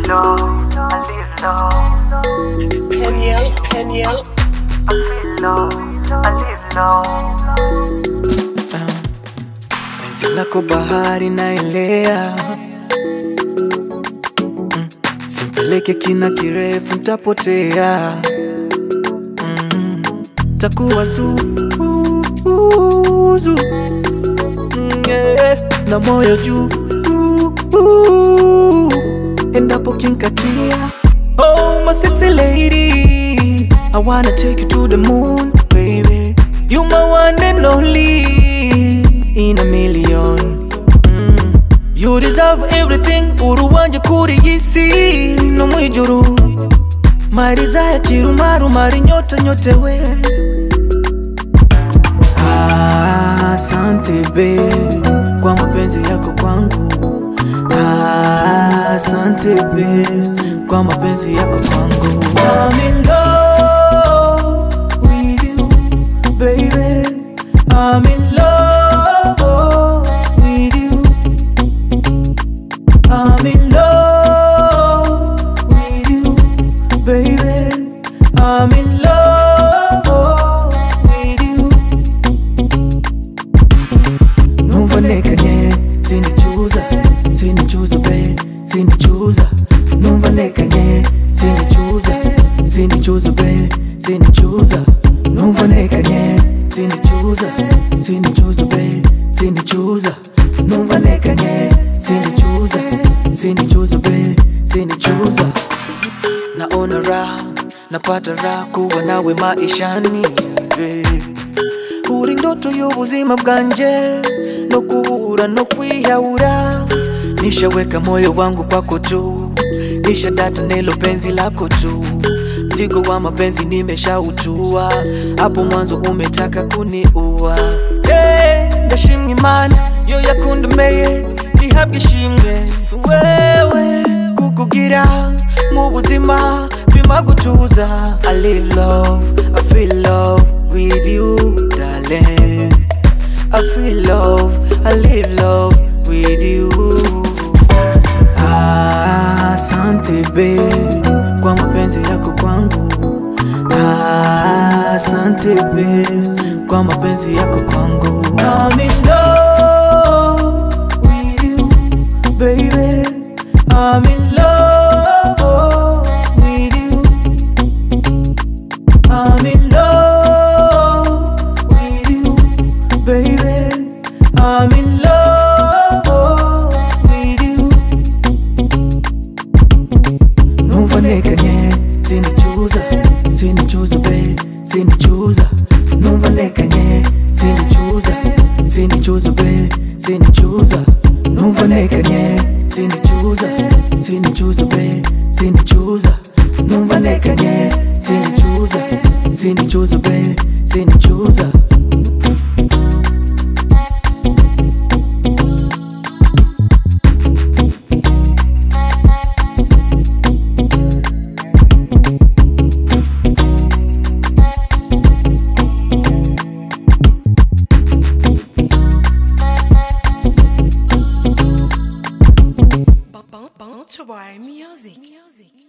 low, I live low. Peniel, Peniel. I feel low, I live low. penzi lako bahari naelea mm. simpeleke kina kirefu ntapotea mm. takuwa zuzu mm, yeah. na moyo juu uh, uh. endapo kinkatia oh my sexy lady I wanna take you to the moon baby you my one and only in a million mm. you deserve everything uruwanje kuri isi no mwijuru mariza ya kirumaru mari nyota nyote we Ah, asante be kwa mapenzi yako kwangu Ah, asante be kwa mapenzi yako kwangu I'm in love with you, baby. I'm in love with you. I'm in love with you, baby. I'm in love with you. numva ntekanye sinicuza sinicuza be sinicuza numva ntekanye sinicuza sinicuza be sinicuza numva ntekanye sinicuza sinicuza be sinicuza numva ntekanye sinicuza sinicuza be sinicuza naona raha napata raha kuwa nawe maishani babe. uri ndoto y'ubuzima bwanje no kubura no kwiyahura nishaweka moyo wangu kwako tu nisha data nelo penzi lako tu mzigo wa mapenzi nimeshautua hapo mwanzo umetaka kuniua hey, ndashimwa imana yo yakundemeye ihabwa ishimwe wewe kukugira mu buzima bima gutuza I live love, I feel love with you darling I feel love, I live love with you Ah, Asante be kwa mapenzi yako kwangu Ah, Asante be kwa mapenzi yako kwangu I'm in love with you baby I'm in love with you I'm in love with you, baby. I'm in love with you. Numva ntekanye, sinicuza, sinicuza, be, sinicuza. Numva ntekanye, sinicuza, sinicuza, be, sinicuza. Numva ntekanye, sinicuza, sinicuza, be, sinicuza. Numva ntekanye, sinicuza, sinicuza, be, sinicuza. Bounce Bounce Music. Music.